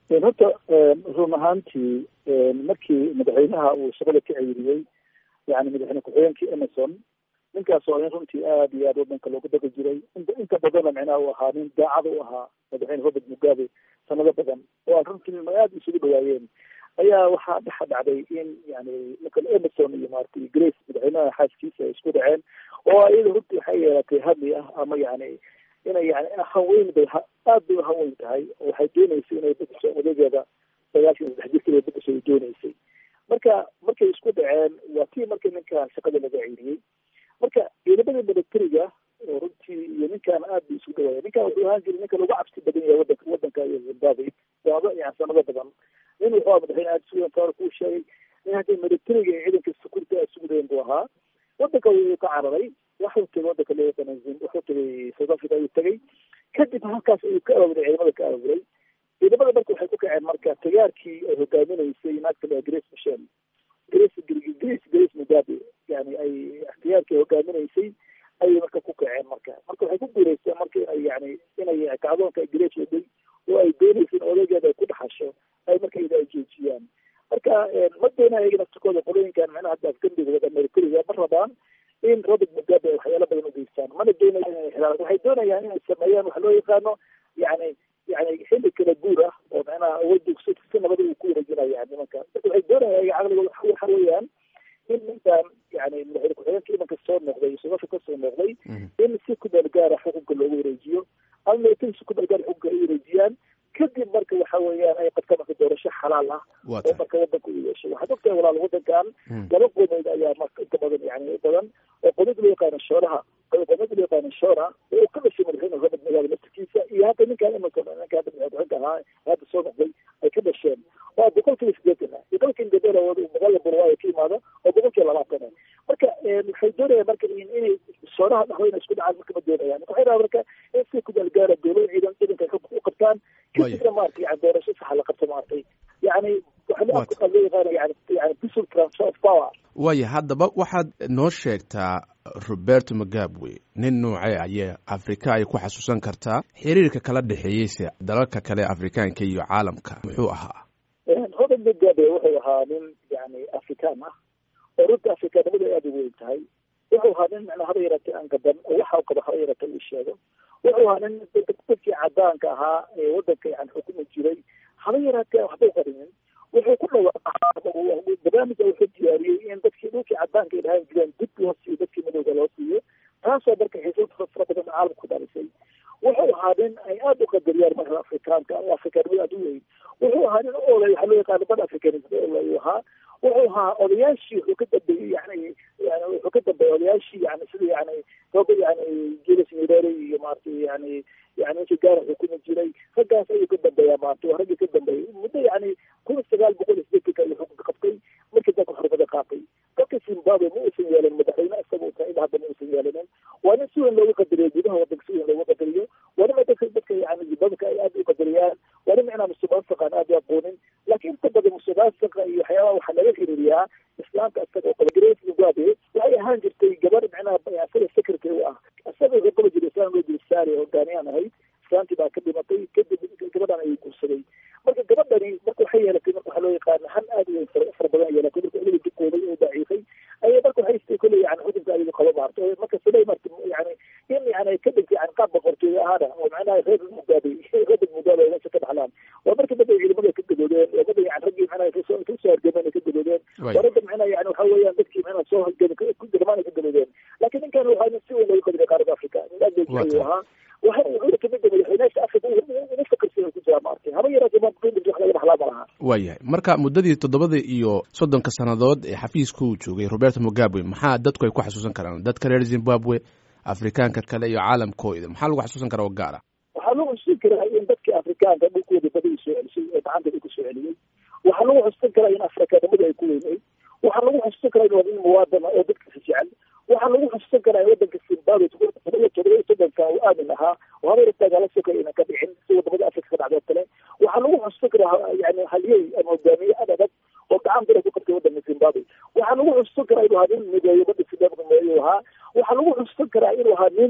horta run ahaantii markii madaxweynaha uu shaqada ka ceyriyey yani madaxweyne ku-xigeenkii emerson ninkaas oo in runtii aad iyo aad wadanka loogu daqi jiray inta badana micnaha uu ahaa nin daacada u ahaa madaxweyne robert mugabe sanado badan oo aan runtii aada isugu dhawaayeen ayaa waxaa dhexa dhacday in yani nicola emerson iyo maaragtay grace madaxweynaha xaaskiisa ay isku dhaceen oo iyada runtii waxay yeelatay hadli ah ama yani inay yani hanweyn bay aad bay uhanweyn tahay oo waxay dooneysay inay bedesho odageeda sagaashan saddex jirkeeda bedesho ay dooneysay marka markay isku dhaceen waa tii markii ninkan shaqada laga ceyriyey marka ciidamada militariga oo runtii iyo ninkan aad bay isku dhawaaya ninkan wuxuu ahaan jiray ninka lagu cabsi badan yahay wadanka wadanka iyo zimbabwe sanado yani sanado badan nin wuxuu madaxweyne aada isugu taar kuu sheegay in haddii militariga iyo ciidanka security aad isugu dayan buu ahaa wadanka wuu ka cararay waxuu tegay wadanka loo yaqaana wuxuu tegay south africa ayuu tegay kadib halkaas ayuu ka ababuray ciidamada ka ababuray ciidamada marka waxay ku kaceen marka tagaarkii ay hogaaminaysay naagta la grace michel grace grace grace mugabe yani ay ikhtiyaarkii hogaaminaysay ayay marka ku kaceen marka marka waxay ku guuleysteen marka inay yani inay kacdoonka ay grace waday oo ay doonaysa in odageeda ay ku dhaxasho ay marka ida ay joojiyaan marka ma doona ayaga naftikooda qolooyinkan micnaha hadda afgandhigooda militariga ma rabaan in robert mugabe ay waxyaalo badan ugeystaan mana doonayaan inay xiraan waxay doonayaan inay sameeyaan waxa loo yaqaano yani yani xilli kala guur ah oo micnaha awoodda si nabada uu ku wareejinaya nimanka marka waxay doonayaan ayaga caqligooda waxa weeyaan in ninkan yani madaxweyne ku-xigeenka imanka soo noqday sodafka ka soo noqday in si ku meel gaara xukunka loogu wareejiyo ama militari si ku meel gaara xukunka ay wareejiyaan kadib marka waxa weeyaan ay qabta marka doorasho xalaal ah oo marka wadanka u yeesho waxaad ogtahay walaal wadankan laba qodood ayaa marka inta badan yani badan oo qodod loo yaqaano shooraha qodod loo yaqaano shoora oo ka dhashay madaxweyne robert mugabe naftikiisa iyo hadda ninkan emerson ninka hadda madaxweyne ahaa hadda soo noqday ay ka dhasheen waa boqolkiiba sideetan ah iyo boqolkiiba gabela magaalada burwaayo ka yimaado oo boqolkiiba labaatan ah marka waxay doonayaan marka inay shooraha dhexdooda isku dhacaan marka ma doonayaan marka waxay rabaa marka in si kudaal gaara dowlada ciidan ciidanka u qabtaan kadibna maarata yani doorasho saxa la qabto maaragtay yani waxa loo yaqaana yani yani peaceful transfer of power waaya haddaba waxaad noo sheegtaa roberto magabwe nin noocee ayee afrika ay ku xasuusan kartaa xiriirka kala dhexeeyeyse dalalka kale afrikaanka iyo caalamka muxuu ahaa robert mugabe wuxuu ahaa nin yani afrikaan ah oo runta afrikaanimada aada u weyn tahay wuxuu ahaa nin micnaa haba yaratay aan gadan oo waxa u qabo haba yaratay uu sheego wuxuu ahaa nin dadkii cadaanka ahaa ee wadanka yani xukumi jiray haba yaraatee waxba u qarinin wuxuu ku dhawaaqaa barnaamija wuxuu diyaariyey in dadkii dhulkii cadaanka ay dhahaan jireen dib loo siiyo dadkii madowga loo siiyo taasoo marka xiisad fara badan caalamka ku dhalisay wuxuu ahaa nin ay aada u qadariyaan marka afrikaanka afrikaanimada aada u weyn wuxuu ahaa nin olay waxaa loo yaqaana bad africanism olay ahaa wuxuu ahaa odayaashii wuxuu ka dambeeyey yani yani wuxuu ka dambeeyey odayaashii yani sida yani robert yani julius nyerere iyo maaragtay yani yani ninkii gaara xukumi jiray raggaas ayuu ka dambeeyaa maaragtay waa raggii ka dambeeyey muddo yani kun sagaal boqol iyo sideetanka ayuu xukunka qabtay markii dalka xurmada qaatay dalka zimbabwe ma uusan yeelin madaxweyne isaga uu tahay ilaa hadda ma uusan yeelinin waa nin si weyn loogu qadariyo gudaha wadanka si weyn loogu qadariyo waa nin dadka dadka yani zimbabweka ay aada u qadariyaan waa nin micnaa musuqmaasuqaan aada u aqoonin laakiin inta badan musuqmaasuqa iyo waxyaabaha waxaa laga xiriiriyaa islaamka isaga oo qaba grace mugabe waxay ahaan jirtay gabar micnaha isaga secretary u ah isaga wuxuu qaba jiray islaan loo jiri saari hogaaniyaan ahayd islaantii baa ka dhimatay kadib gabadhan ayuu guursaday marka gabadhani marka waxay yeelatay marka waxaa loo yaqaana han aada u weyn fara badan yeelatay marka iliga dukooday oo daciifay ayay marka waxay istay kolley yani xukunka ayaga qaba maarta marka siday marka yani in yani ka dhigtay yani qaab boqortooyo ahaana oo macnaha reer mugabe robert mugabe meesha ka dhaxlaan waa marka dad ay ciidamada ka gadoodeen waa dad yani raggii macnaha kasoo kasoo hargameen ka gadoodeen waa ragga macnaha yani waxa weeyaan dadkii macnaha soo hargamaan ka gadoodeen laakiin ninkan waxaa nin si weyn loogu qadriya qaaradda africa nin aad bay ayuu ahaa waxa wuxuu kamid yahay madaxweynaasha africa ugu fakarsan ku jira maartay haba yaraatee ma qiimid wax laga dhaxlaa ma laha waayahay marka muddadii toddobada iyo soddonka sannadood ee xafiiska uu joogay roberto mugabe maxaa dadku ay ku xasuusan karaan dadka reer zimbabwe afrikaanka kale iyo caalamkooda maxaa lagu xasuusan karaa oo gaara waxaa lagu xusuusan karaa in dadkii afrikaanka dhulkooda badii soo celisay ee gacanta dhulka soo celiyey waxaa lagu xusuusan karaa in afrikaanimada ay ku weyneyd waxaa lagu xusuusan karaa in waa nin muwaadana oo dadkiisa jecel waxaa lagu xusuusan karaa in wadanka zimbabwe todoba iyo todoba iyo soddonka uu aamin ahaa oo habeertaa gala sokay ina ka dhicin si wadamada afrika ka dhacdoo kale waxaa lagu xusuusan karaa yani halyey ama hogaamiye ad adag oo gacan bira ku qabtay wadanka zimbabwe waxaa lagu xusuusan karaa inuu ahaa nin mideeyo bada zimbabwe meeyu ahaa waxaa lagu xusuusan karaa inuu ahaa nin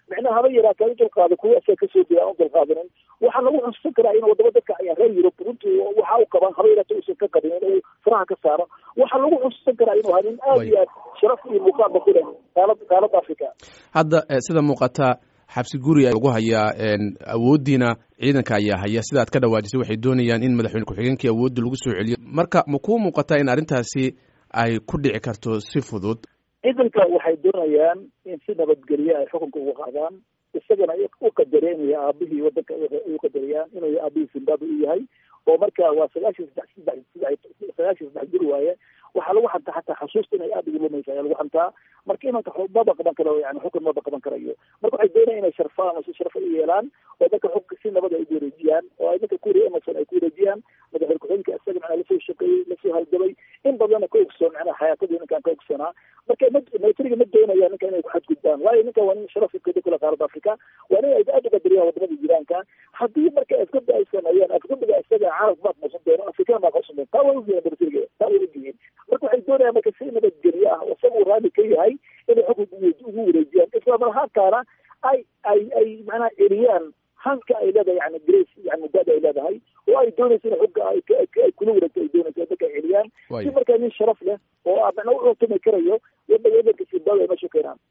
micnaha haba yaraatee u dulqaado kuwa isaga kasoo jeeda aan u dulqaadanin waxaa lagu xusuusan karaa in wadamo dadka ayaa reer yurub runtii waxa u qaban haba yaraatee uusan ka qabin inuu faraha ka saaro waxaa lagu xusuusan karaa inuu hanin aada iyo aad sharaf iyo muuqaalba ku leh qaalad qaalada africa hadda sida muuqata xabsi guri lagu hayaa awooddiina ciidanka ayaa haya sida aad ka dhawaajisay waxay doonayaan in madaxweyne ku-xigeenkii awoodda lagu soo celiyo marka ma kuu muuqataa in arrintaasi ay ku dhici karto si fudud ciidanka waxay doonayaan in si nabadgelye ay xukunka uga qaadaan isagana u qadareenaya aabihii wadanka u qadariyaan inuu aabihii zimbabwe u yahay oo marka waa sagaashan saddex saddex saddex sagaashan saddex jir waaye waxaa lagu xantaa xataa xasuusta inay aada ugu lumaysa ayaa lagu xantaa marka imanka maba qaban karo yani xukun maba qaban karayo marka waxay doonayaan inay sharfaan oo si sharfa u yeelaan oo dadka xukunka si nabad ay ugu wareejiyaan oo ay dadka kuwari emerson ay ku wareejiyaan madaxweyne ku-xigeenka isaga macnaa lasoo shaqeeyey lasoo halgabay in badanna ka ogsoon macnaha xayaatadii ninkaan ka ogsoonaa marka militariga ma doonayaan ninka inay ku xadgudbaan waayo ninka waa nin sharaf kada kula qaaradda africa waa nin ay aada u qadariyaan wadamada jiraanka haddii marka afgada ay sameeyaan afgadiga isaga carab baa quusan doono afrikaan baa quusan doono taa way ogyihiin militariga taa way ogyihiin marka waxay doonayaan marka si nabadgelye ah isaga uu raali ka yahay inay xukunka ugu wareejiyaan isla marhaankaana ay ay ay macnaha celiyaan hanka ay leedahay yani grace yani mudaada ay leedahay oo ay doonayso in xugga ay kula wareegto ay doonayso dadka ay celiyaan si markaa nin sharaf leh oo macnaa u cutumi karayo